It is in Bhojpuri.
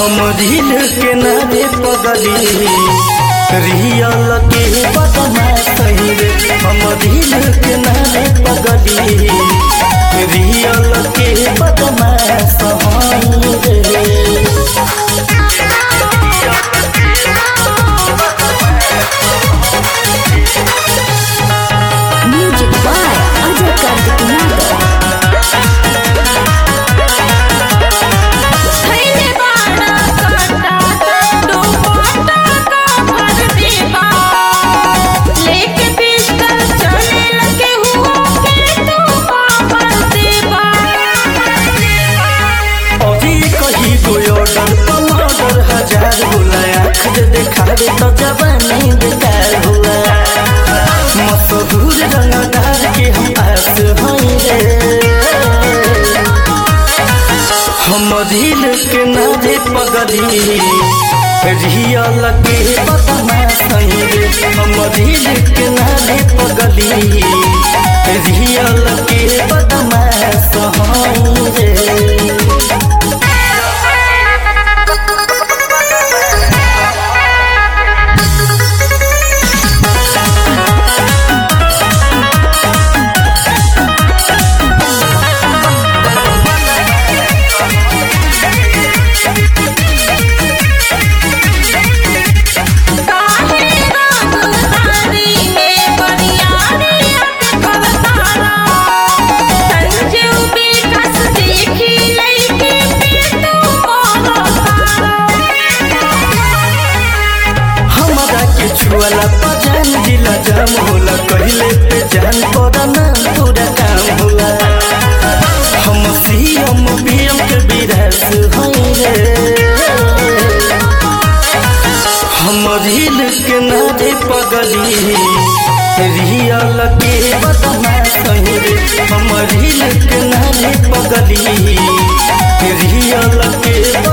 हम दिल के नारे पगली रियल के बदमा सही रे हम दिल के नारे पगली रियल के बदमा सही रे Music by Ajay Kartik Yadav. खैले बाड़ा काटा दुपट्टा का भर देबा लेके पिस्टल चले लगे हुआ के तू पावर देबा अभी कही गो ऑर्डर पमाडर हजार होला आँख जे देखावे तो जवानी बेकार होला मशहूर रंगदार के हम पास हई रे हम दिल के नारे पगली रियल के बदमा सही रे हम दिल के नारे पगली रियल के बदमा सही रे काहे रामधारी में बरियारी करतारा संजीव विकास देखी लइके तू बोलतारा हमरा के छुअला पजान जिला जाम होला कहिले पे जान पड़ना पूरा काम होला हम सीएम पीएम के विरास हई रे हम दिल के नारे पगली रियल के बदमा सही रे हम दिल के नारे पगली रियल के